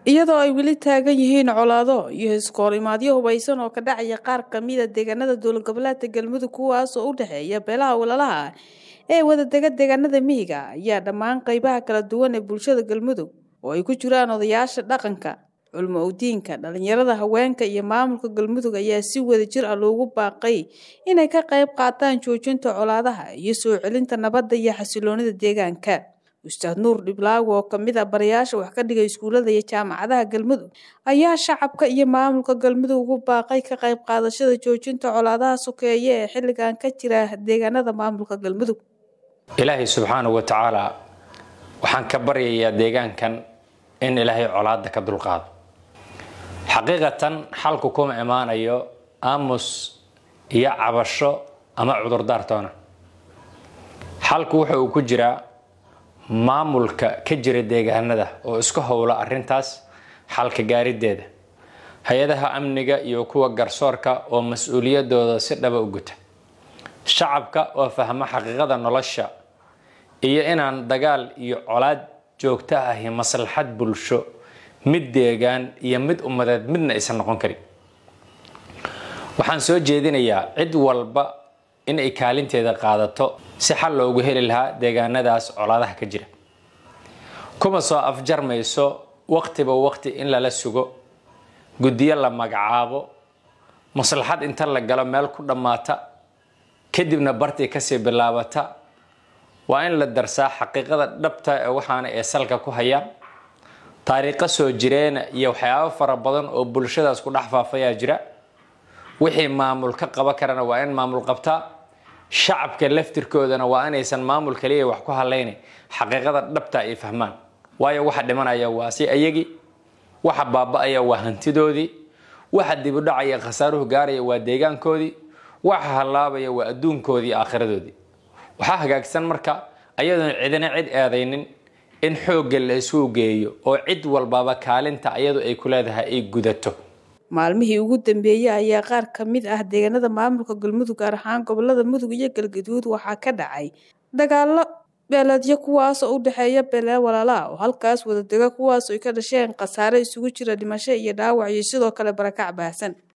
iyadoo ay weli taagan yihiin colaado iyo iskoorimaadyo hubaysan oo ka dhacaya qaar kamida deegaanada dowlad goboleedka galmudug kuwaas oo u dhexeeya beelaha walalaha ee wadadega deegaanada mihiga ayaa dhammaan qeybaha kala duwan ee bulshada galmudug oo ay ku jiraan odayaasha dhaqanka culmo udiinka dhalinyarada haweenka iyo maamulka galmudug ayaa si wada jir ah loogu baaqay inay ka qayb qaataan joojinta colaadaha iyo soo celinta nabadda iyo xasiloonida deegaanka ustaad nuur dhiblaago oo kamid a barayaasha wax ka dhigay iskuullada iyo jaamacadaha galmudug ayaa shacabka iyo maamulka galmudug ugu baaqay ka qayb qaadashada joojinta colaadaha sokeeye ee xilligan ka jira deegaanada maamulka galmudug ilaahay subxaanahu wa tacaala waxaan ka baryayaa deegaankan in ilaahay colaada ka dulqaado xaqiiqatan xalku kuma imaanayo aamus iyo cabasho ama cudurdaartoona xalku wuxa uu ku jiraa maamulka ka jira deegaanada oo isku howla arintaas xalka gaarideeda hay-adaha amniga iyo kuwa garsoorka oo mas-uuliyadooda si dhaba u guta shacabka oo fahma xaqiiqada nolosha iyo inaan dagaal iyo colaad joogto ahi maslaxad bulsho mid deegaan iyo mid ummadeed midna aysan noqon karin waxaan soo jeedinayaa cid walba in ay kaalinteeda qaadato si xal loogu heli lahaa deegaanadaas colaadaha ka jira kuma soo afjarmayso waqtiba waqti in lala sugo guddiyo la magacaabo maslaxad inta la galo meel ku dhammaata kadibna bartii kasii bilaabata waa in la darsaa xaqiiqada dhabta ee waxaana ee salka ku hayaan taariikho soo jireena iyo waxyaabo fara badan oo bulshadaas ku dhex faafayaa jira wixii maamul ka qaban karana waa in maamul qabtaa shacabka laftirkoodana waa inaysan maamul kaliya wax ku halayna xaqiiqada dhabta ay fahmaan waayo waxa dhimanaya waa si ayagii waxa baaba-aya waa hantidoodii waxa dibudhacaya khasaaruhu gaaraya waa deegaankoodii waxa hallaabaya waa adduunkoodii aakhiradoodii waxaa hagaagsan marka ayadoon cidina cid eedaynin in xoogga la isugu geeyo oo cid walbaba kaalinta ayadu ay ku leedahay ay gudato maalmihii ugu dambeeyey ayaa qaar ka mid ah deegaanada maamulka galmudug gaar ahaan gobolada mudug iyo galgaduud waxaa ka dhacay dagaalo beeleedyo kuwaas oo u dhexeeya beelee walaalaa oo halkaas wadadega kuwaas ay ka dhasheen khasaare isugu jira dhimasho iyo dhaawac iyo sidoo kale barakac baahsan